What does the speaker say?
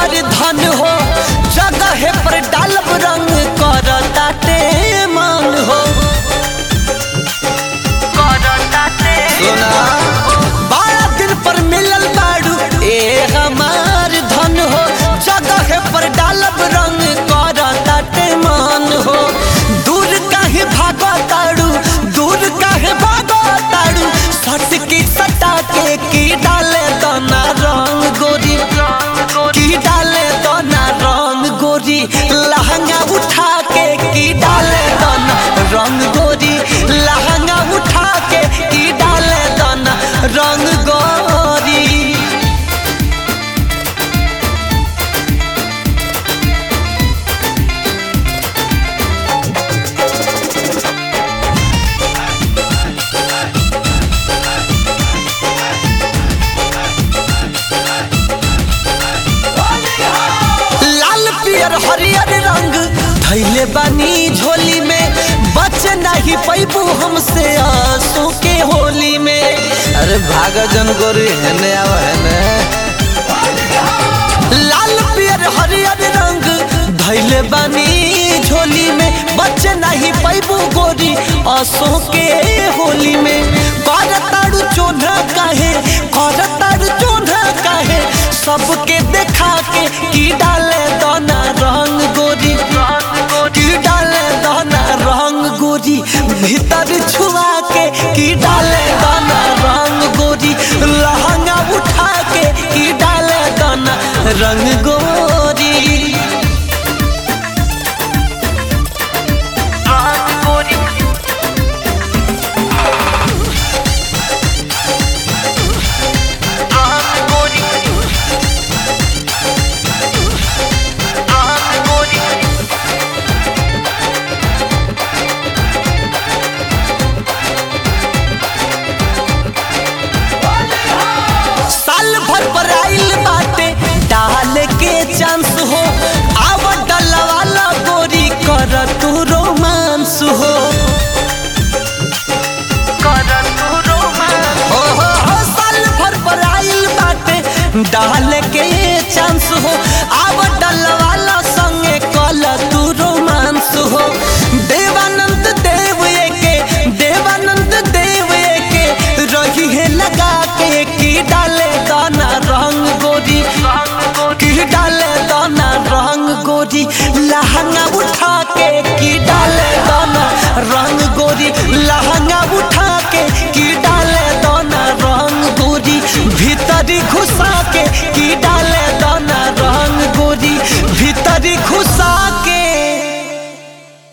हमार धन हो जगह पर डालब रंग कर ताटे मान हो सुना बारह दिन पर मिलल बाड़ू ए हमार धन हो जगह पर डालब रंग कर ताटे मान हो दूर काहे भागो ताड़ू दूर काहे भागो ताड़ू सट की सटा के की डाले दाना रंग गोरी की डाले दाना रंग गोरी लहंगा उठा के की डाले दाना रंग गोरी लहंगा उठा के की डाले दाना रंग गोरी लाल पियर हरियर रंग धैले बानी झोली में बच नहीं पैबू हमसे आंसू के होली में अरे भाग जन गोरी हेने आव हेने लाल पियर हरियर रंग धैले बानी झोली में बच नहीं पैबू गोरी आंसू के होली में कर ताड़ू चोना काहे कर ताड़ू चोना काहे सबके देखा के की डाले दाना रंग गोरी की डाले दाना रंग गोरी भीतर छुआ के की डाले दाना रंग गोरी लहंगा उठा के की डाले दाना रंग गोरी साल भर पर आइल बाटे डाल के चांस हो आव डलवाला गोरी कर तू रोमांस हो हो हो हो साल भर पर आइल बाटे डाल के